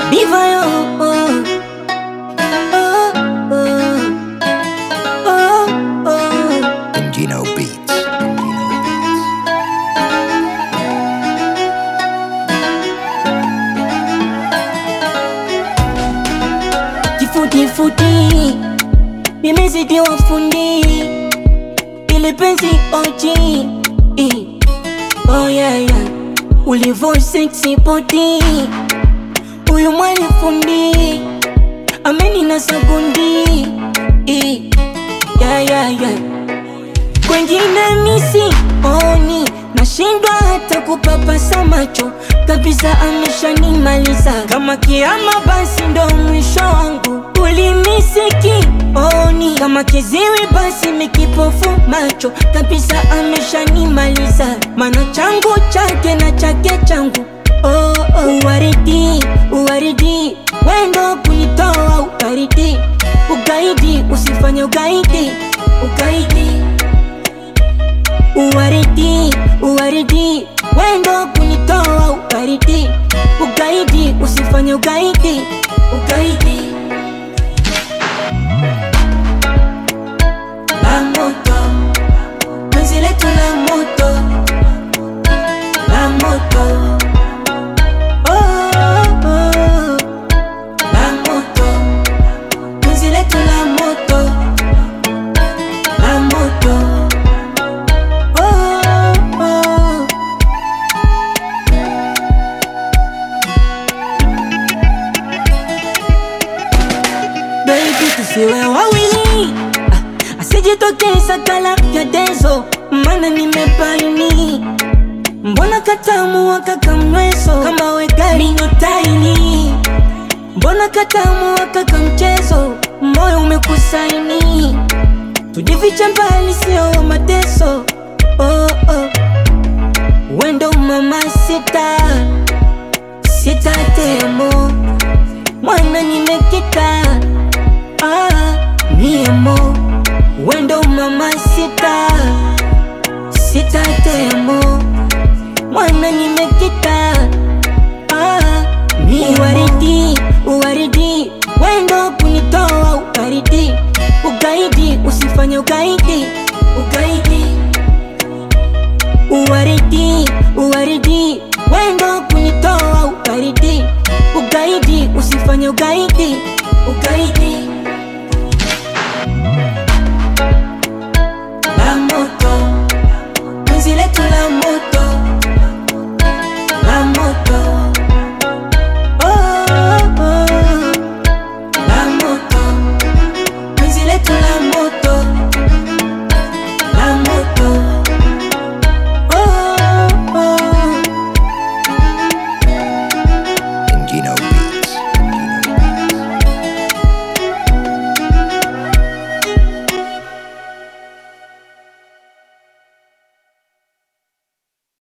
Diva yo oh. Oh, oh. Oh, oh. Gino Beats. Kifutifuti nimezidiwa fundi ili penzi oji eh. oh, yeah, yeah. ulivo sexy body huyu mwali fundi amenina sagundi eh. yeah, yeah, yeah. kwengine misi oni nashindwa hata kupapasa macho kabisa, ameshanimaliza kama kiama, basi ndo mwisho wangu. Ulimisiki oni kama kiziwi, basi mikipofu macho kabisa, ameshanimaliza mana changu chake na chake changu oh, oh. Uwaridi, uwaridi, wendo kunitoa ubaridi, ugaidi, usifanye ugaidi, ugaidi Uwaridi, uwaridi, wendo kunitoa ubaridi, ugaidi, usifanye ugaidi, ugaidi. La moto, penzi letu la moto, la moto. Oh, oh, oh. La moto, penzi letu la moto, la moto. Oh, oh. Baby, tusiwe wawili, ah, asijitokeza kala vya dezo, mana nimebaini mbona katamu wakakamweso kama wegari nyotaini mbona katamu wakaka mchezo moyo umekusaini tujifiche mbali sio mateso oh, oh. wendo mama sita sita temo mwana nimekita ah, miemo wendo mama sita sita temo mwana nimekita